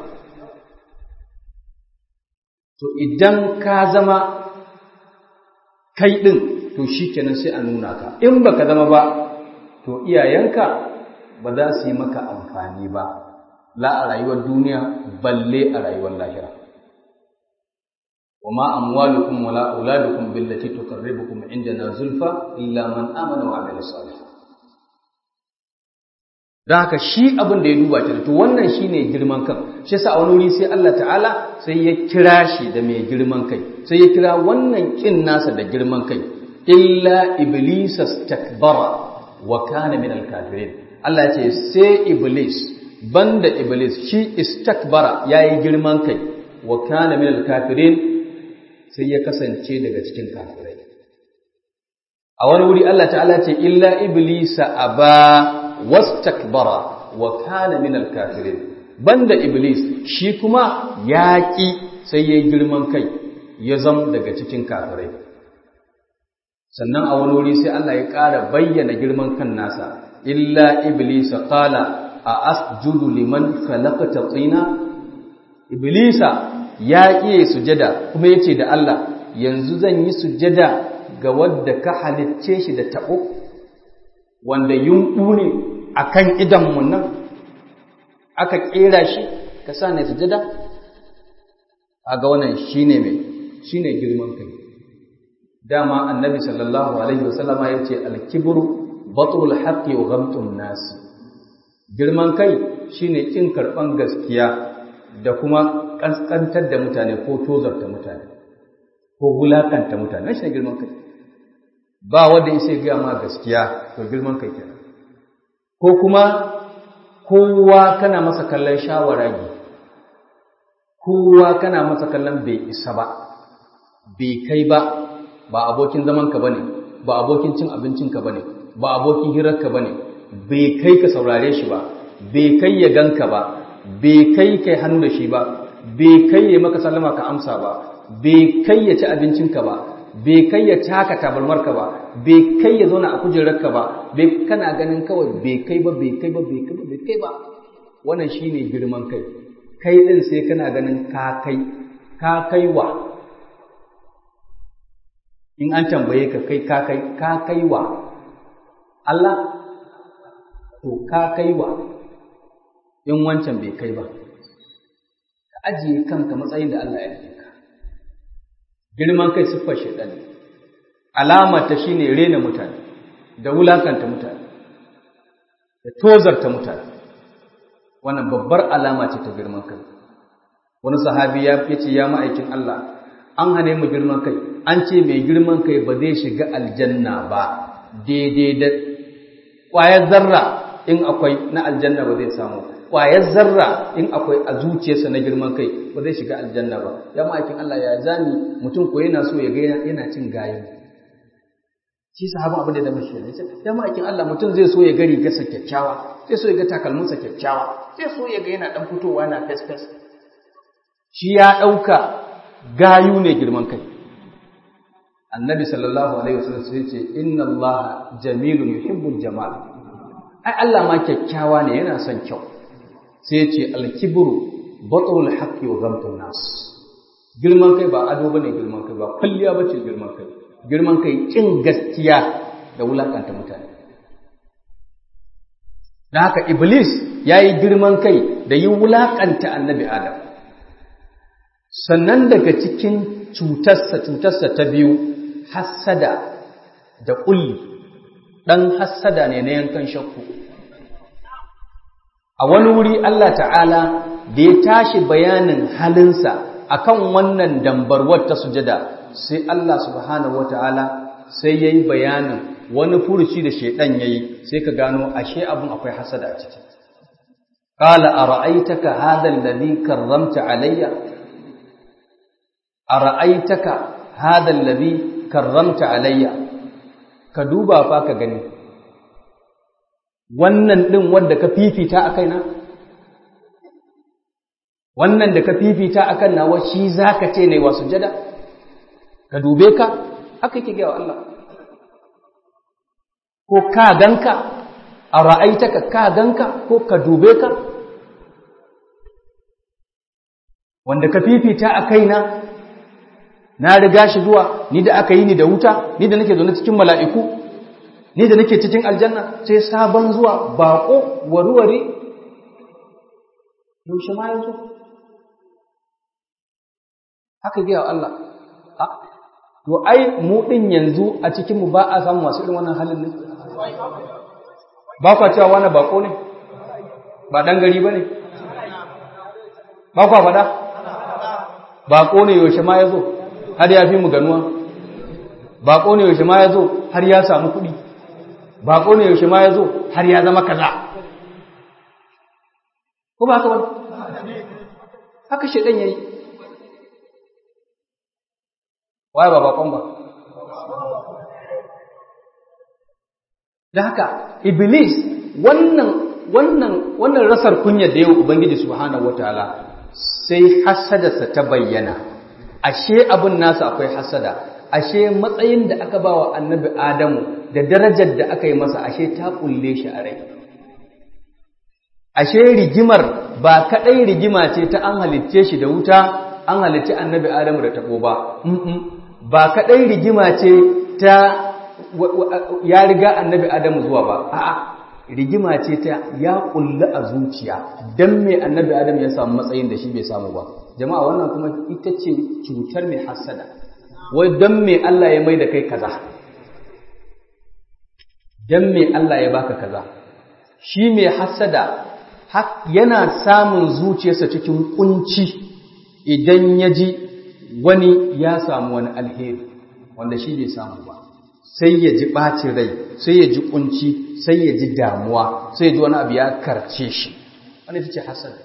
to idan ka zama kai din to shikenan sai a nuna ka in baka zama ba to iyayenka ba za su yi maka amfani ba la a rayuwar duniya balle a rayuwar lahira وما أموالكم ولا أولادكم بالتي تقربكم عندنا زلفى إلا من آمن وعمل صالحا don haka shi abin da ya duba ta to wannan shine girman kan shi yasa a wani wuri sai Allah ta'ala sai ya kira shi da mai girman kai sai ya kira wannan kin nasa da girman kai illa iblisa stakbara wa kana min al-kafirin Allah ya ce sai iblis banda iblis shi istakbara yayi girman kai wa kana min al-kafirin sai ya kasance daga cikin kafirai a wani wuri Allah ta'ala ce illa iblisa aba wastakbara wa kana min al-kafirin banda iblis shi kuma yaki sai yayi girman kai ya zam daga cikin kafirai sannan a wani wuri sai Allah ya ƙara bayyana girman kan nasa illa iblisa qala a asjudu liman khalaqta tsina iblisa ya ƙiye sujada kuma ya ce da Allah yanzu zan yi sujada ga wadda ka halicce shi da taɓo wanda yunɓu ne a kan idanmu nan aka ƙera shi ka sa ne sujada a ga wannan shi ne mai shi ne girman kai dama annabi sallallahu alaihi wasallama ya ce alkibru batul haqqi wa ghamtun nasi girman kai shine kin karɓan gaskiya da kuma ƙasƙantar da mutane ko tozarta mutane ko wulakanta mutane shi ne girman kai ba wanda ya sai gaya ma gaskiya to girman kai kenan ko kuma kowa kana masa kallon shawaragi kowa kana masa kallon bai isa ba bai kai ba ba abokin zamanka bane ba abokin cin abincinka bane ba abokin hirarka bane bai kai ka saurare shi ba bai kai ya ganka ba bai kai kai hannu da shi ba bai kai ya maka sallama ka amsa ba bai kai ya ci abincinka ba bai kai ya taka tabarmarka ba bai kai ya zauna a kujerarka ba bai kana ganin kawai bai kai ba bai kai ba bai kai ba bai kai ba wannan shine girman kai kai din sai kana ganin ka kai ka kai wa in an tambaye ka kai ka kai ka kai wa Allah to ka kai wa in wancan bai kai ba ka ajiye kanka matsayin da Allah ya yi ka girman kai siffar shaidan ne alamar ta shine rena mutane da wulakanta mutane da tozarta mutane wannan babbar alama ce ta girman kai wani sahabi ya ce ya ma'aikin Allah an hane mu girman kai an ce mai girman kai ba zai shiga aljanna ba daidai da ƙwayar zarra in akwai na aljanna ba zai samu ƙwayar zarra in akwai a zuciyarsa na girman kai ba zai shiga aljanna ba ya ma'aikin Allah ya zani mutum ko yana so ya ga yana cin gayin shi sahabin abin da ya zama shi ne ya ma'aikin Allah mutum zai so ya ga rigarsa kyakkyawa zai so ya ga takalminsa kyakkyawa zai so ya ga yana dan fitowa na fes fes shi ya ɗauka gayu ne girman kai annabi sallallahu alaihi wasallam sai ce inna Allah jamilun yuhibbul jamal ai Allah ma kyakkyawa ne yana son kyau sai ce al-kibru batrul haqqi wa ghamtun nas girman kai ba ado bane girman kai ba kulliya bace girman kai girman kai kin gaskiya da wulakanta mutane dan haka iblis yayi girman kai da yi wulakanta annabi adam sannan daga cikin cutarsa cutarsa ta biyu hassada da ƙulli ɗan hassada ne na yankan shakku a wani wuri Allah ta'ala da ya tashi bayanin halinsa akan wannan dambarwar ta sujada sai Allah subhanahu wata'ala sai ya yi bayanin wani furuci da shaidan ya yi sai ka gano ashe abin akwai hassada a ciki ƙala a ra'aitaka hadal ladhi karramta alayya a ra'aitaka hadal ladhi karramta alayya ka duba fa ka gani wannan din wanda ka fifita a kaina wannan da ka fifita akan nawa shi zaka ce ne wa sujada ka dube ka haka yake ga Allah ko ka ganka a ra'aitaka ka ganka ko ka dube ka wanda ka fifita a kaina na riga shi zuwa ni da aka yi ni da wuta ni da nake zaune cikin mala'iku ni da nake cikin aljanna sai sabon zuwa baƙo warware yaushe ma yanzu haka biya wa Allah to ai mu ɗin yanzu a cikinmu ba a samu masu irin wannan halin ne ba kwa cewa wani baƙo ne ba ɗan gari ba ne ba kwa faɗa baƙo ne yaushe ma ya zo har ya fi mu ganuwa baƙo ne yaushe ma ya zo har ya samu kuɗi baƙo ne yaushe ma ya zo har ya zama kaza ko ba haka ba haka shaidan ya yi waye ba baƙon ba da haka iblis wannan wannan wannan rasar kunya da yau ubangiji subhanahu wataala sai hasadarsa ta bayyana ashe abin nasa akwai hasada ashe matsayin da aka ba wa annabi adamu da darajar da aka yi masa ashe ta kulle shi a rai ashe rigimar ba kadai rigima ce ta an halicce shi da wuta an halicci annabi adamu da tabo ba ba kadai rigima ce ta ya riga annabi adamu zuwa ba a'a rigima ce ta ya kulle a zuciya dan me annabi adamu ya samu matsayin da shi bai samu ba jama'a wannan kuma ita ce cutar mai hasada wai don me Allah ya mai da kai kaza don me Allah ya baka kaza shi mai hasada yana samun zuciyarsa cikin kunci idan ya ji wani ya samu wani alheri wanda shi bai samu ba sai ya ji ɓacin rai sai ya ji kunci sai ya ji damuwa sai ya ji wani abu ya karce shi wani ta ce hasada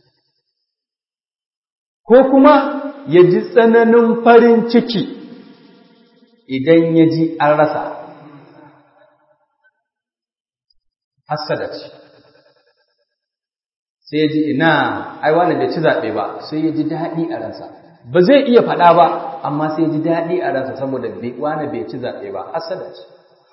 ko kuma ya ji tsananin farin ciki idan ya ji an rasa hasada ce sai ya ji ina ai wani bai ci zaɓe ba sai ya ji daɗi a ransa ba zai iya faɗa ba amma sai ya ji daɗi a ransa saboda wani bai ci zaɓe ba hasada ce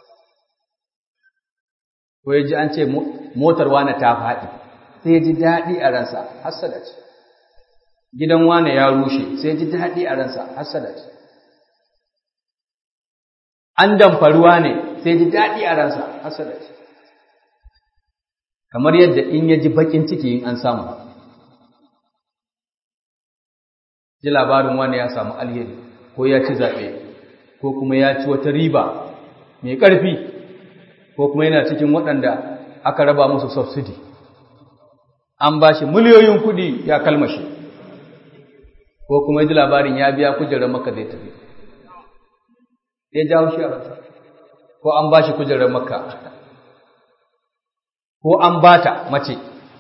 ko ya ji an ce motar wani ta faɗi sai ya ji daɗi a ransa hasada ce gidan wane ya rushe sai ya ji daɗi a ransa hasada ce an damfaruwa ne sai ya ji daɗi a ransa hasada ce kamar yadda in ya ji bakin ciki in an samu ji labarin wani ya samu alheri ko ya ci zaɓe ko kuma ya ci wata riba mai ƙarfi ko kuma yana cikin waɗanda aka raba musu subsidi an ba shi miliyoyin kuɗi ya kalmashi ko kuma ji labarin ya biya kujerar maka zai tafi ya jawo shi a rasa ko an ba shi kujerar maka ko an bata mace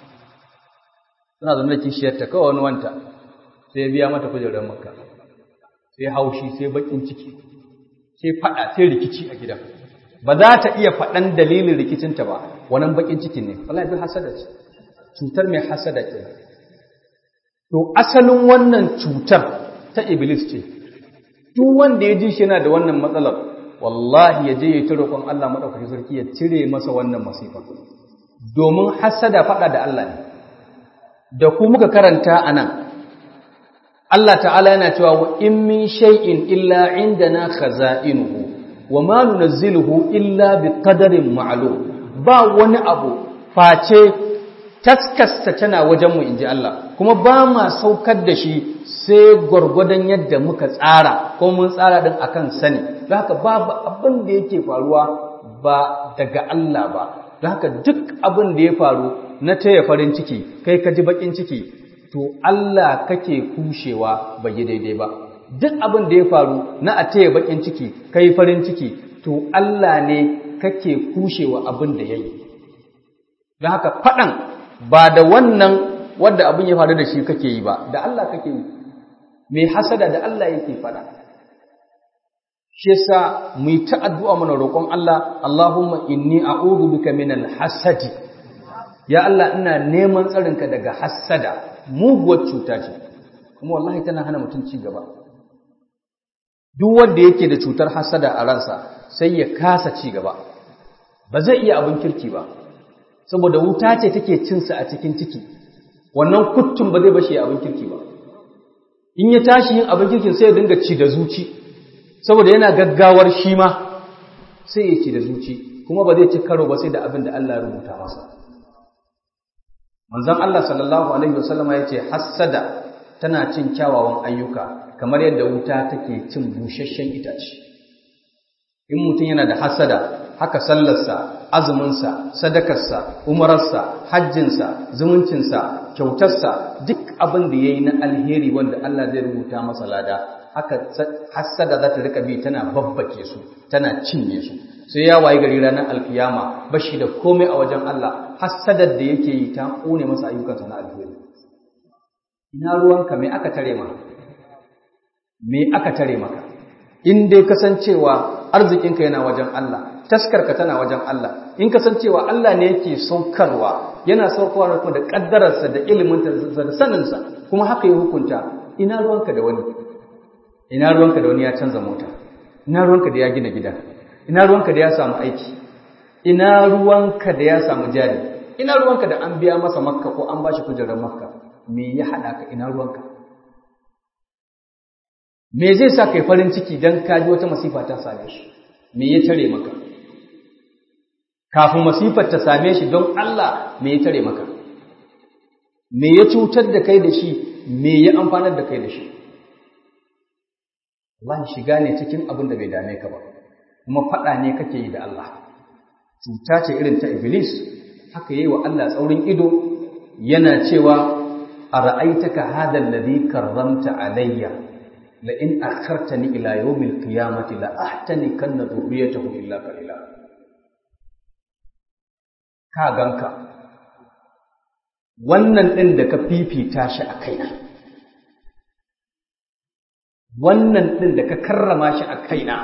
suna zama da kishiyarta kawai wani wanta sai ya biya mata kujerar makka sai haushi sai bakin ciki sai fada sai rikici a gidan ba za ta iya faɗan dalilin rikicinta ba wannan bakin cikin ne wallahi bin hasada ce cutar mai hasada ce to asalin wannan cutar ta iblis ce duk wanda ya ji shi yana da wannan matsalar wallahi ya je ya ci roƙon Allah madaukakin sarki ya cire masa wannan masifa domin hasada faɗa da Allah ne da ku muka karanta anan Allah ta'ala yana cewa wa in min shay'in illa indana khaza'inuhu wa ma nunazziluhu illa biqadarin ma'lum ba wani abu face taskasta tana wajen mu inji Allah kuma ba ma saukar da shi sai gwargwadon yadda muka tsara ko mun tsara din akan sani don haka babu abin da yake faruwa ba daga Allah ba don haka duk abin da ya faru na taya farin ciki kai ka ji bakin ciki to Allah kake kushewa bai yi daidai ba duk abin da ya faru na a taya bakin ciki kai farin ciki to Allah ne kake kushewa abin da yayi don haka faɗan ba da wannan wanda abin ya faru da shi kake yi ba da Allah kake yi mai hasada da Allah yake faɗa shi yasa mu yi ta addu'a mana roƙon Allah Allahumma inni a'udhu bika minal hasadi ya Allah ina neman tsarinka daga hasada muguwar cuta ce kuma wallahi tana hana mutum ci gaba duk wanda yake da cutar hasada a ransa sai ya kasa ci gaba ba zai iya abin kirki ba saboda wuta ce take cinsa a cikin ciki wannan kuttun ba zai bashi abin kirki ba in ya tashi yin abin kirkin sai ya dinga ci da zuci saboda yana gaggawar shi ma sai ya ci da zuci kuma ba zai ci karo ba sai da abin da Allah ya rubuta masa manzon Allah sallallahu alaihi wasallama ya ce hassada tana cin kyawawan ayyuka kamar yadda wuta take cin busasshen itace in mutum yana da hassada haka sallarsa azuminsa sadakarsa umararsa hajjinsa zumuncinsa kyautarsa duk abin da ya yi na alheri wanda Allah zai rubuta masa lada haka hassada za ta rika bi tana babbake su tana cinye su sai ya wayi gari ranar alkiyama bashi da komai a wajen Allah hassadar da yake yi ta kone masa ayyukansa na alheri ina ruwanka me aka tare maka me aka tare maka in dai kasancewa arzikinka yana wajen Allah taskarka tana wajen Allah in kasancewa Allah ne yake saukarwa yana saukarwa kuma da kaddararsa da iliminsa da saninsa kuma haka ya hukunta ina ruwanka da wani ina ruwanka da wani ya canza mota ina ruwanka da ya gina gida ina ruwanka da ya samu aiki ina ruwanka da ya samu jari ina ruwanka da an biya masa makka ko an bashi kujerar makka me ya haɗa ka ina ruwanka me zai sa kai farin ciki don ka ji wata masifa ta same shi me ya tare maka kafin masifar ta same shi don Allah me ya tare maka me ya cutar da kai da shi me ya amfanar da kai da shi Allah shiga ne cikin abin da bai dame ka ba kuma faɗa ne kake yi da Allah cuta ce irin ta iblis haka yi wa Allah tsaurin ido yana cewa a ra'aitaka hadal ladhi karramta alayya la in akhartani ila yawmil qiyamati la ahtani kanna dhurriyatahu illa qalila ka ganka wannan din da ka fifita shi a kaina wannan din da ka karrama shi a kaina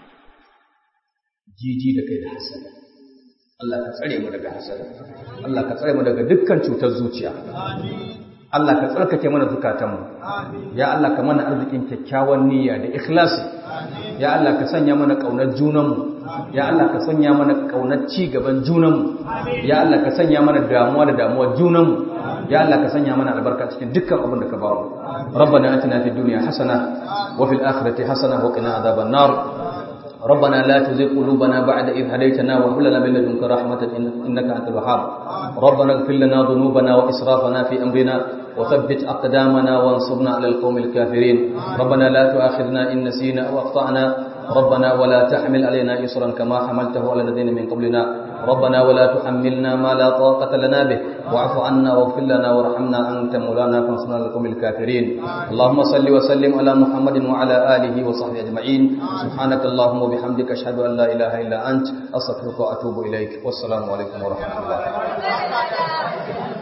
jiji da kai da hasada Allah ka tsare mu daga hasada Allah ka tsare mu daga dukkan cutar zuciya Allah ka tsarkake mana zukatanmu ya Allah ka mana arzikin kyakkyawan niyya da ikhlasi ya Allah ka sanya mana kaunar junanmu ya Allah ka sanya mana kaunar ci gaban junanmu ya Allah ka sanya mana damuwa da damuwar junanmu ya Allah ka sanya mana albarka cikin dukkan abin da ka ba mu ربنا آتنا في الدنيا حسنة وفي الآخرة حسنة وقنا عذاب النار ربنا لا تزغ قلوبنا بعد إذ هديتنا وهب لنا من لدنك رحمة إنك أنت الوهاب ربنا اغفر لنا ذنوبنا وإسرافنا في أمرنا وثبت أقدامنا وانصرنا على القوم الكافرين ربنا لا تؤاخذنا إن نسينا أو أخطأنا ربنا ولا تحمل علينا إصرا كما حملته على الذين من قبلنا ربنا ولا تحملنا ما لا طاقة لنا به واعف عنا واغفر لنا وارحمنا أنت مولانا فانصرنا على القوم الكافرين اللهم صل وسلم على محمد وعلى آله وصحبه أجمعين سبحانك اللهم وبحمدك أشهد أن لا إله إلا أنت أستغفرك وأتوب إليك والسلام عليكم ورحمة الله